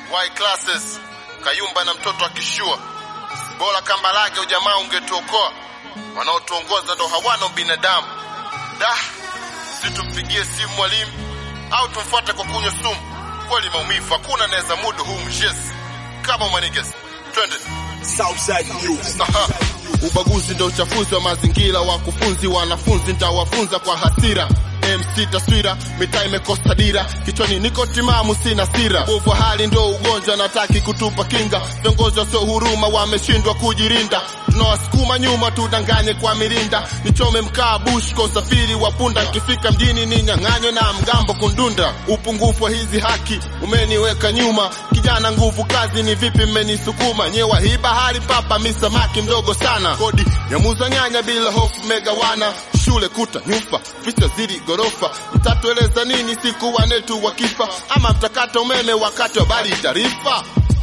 Y classes Kayumba na mtoto akishua bora Kambarage ujamaa ungetuokoa, wanaotuongoza ndo hawana binadamu. Da, si tumpigie simu mwalimu au tumfuate kwa kunywa sumu? Kweli maumivu, hakuna naweza mudu huu mjezi kama maniges. Twende. Southside News. Aha. Ubaguzi ndo uchafuzi wa mazingira, wakufunzi wanafunzi ntawafunza kwa hasira. MC taswira, mitaa imekosa dira, kichwani niko timamu, sina sira. Uvu hali ndo ugonjwa, nataki kutupa kinga. Viongozi wasio huruma wameshindwa kujirinda, tunawasukuma nyuma, tudanganye kwa mirinda. Nichome mkaa bush kwa usafiri wa punda, nikifika mjini ninyang'anywe na mgambo kundunda. Upungufu wa hizi haki umeniweka nyuma, kijana nguvu kazi, ni vipi mmenisukuma? Nyewa hii bahari papa, mi samaki mdogo sana. Kodi ya muza nyanya bila hofu megawana, shule kuta nyufa, vita zidi gorofa. Mtatueleza nini siku wanetu wakifa, ama mtakata umeme wakati wa bari taarifa?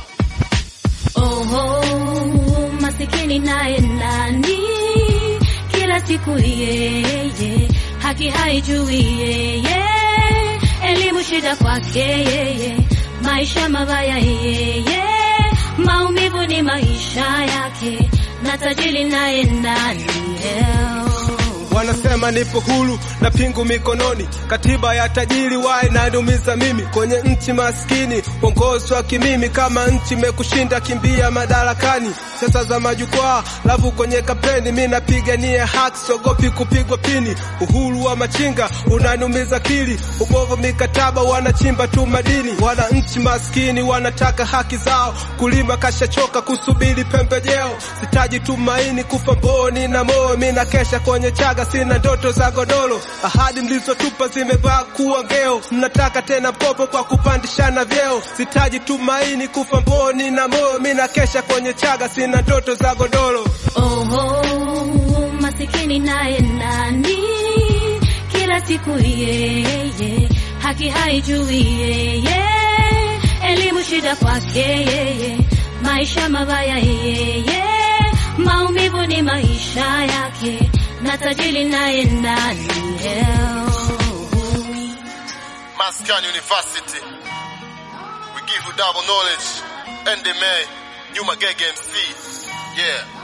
Oho, masikini naye nani? Kila siku yeye, haki haijui yeye, elimu shida kwake yeye, maisha mabaya yeye, maumivu ni maisha yake, na tajiri naye nani? Leo Wanasema nipo huru na pingu mikononi, katiba ya tajiri wae nanumiza mimi kwenye nchi maskini, uongozi wa kimimi. Kama nchi imekushinda kimbia madarakani, sasa za majukwaa lavu kwenye kampeni, mi napigania haki, siogopi kupigwa pini. Uhuru wa machinga unanumiza kili, ubovu mikataba wanachimba tu madini. Wananchi maskini wanataka haki zao, kulima kashachoka kusubiri pembejeo, sitaji tumaini kufa mboni na moyo, mi nakesha kwenye chaga sina ndoto za godoro, ahadi mlizotupa zimevaa kuwa ngeo. Mnataka tena popo kwa kupandishana vyeo, sitaji tumaini kufa mboni na moyo, mi nakesha kwenye chaga, sina ndoto za godoro. Oho, masikini naye nani? Kila siku yeye, haki haijui yeye, elimu shida kwake yeye, maisha mabaya yeye, maumivu ni maisha yake, na tajiri naye nani? Leo Maskan University. We give you double knowledge. NDMA, Nyuma Gege MC. Yeah.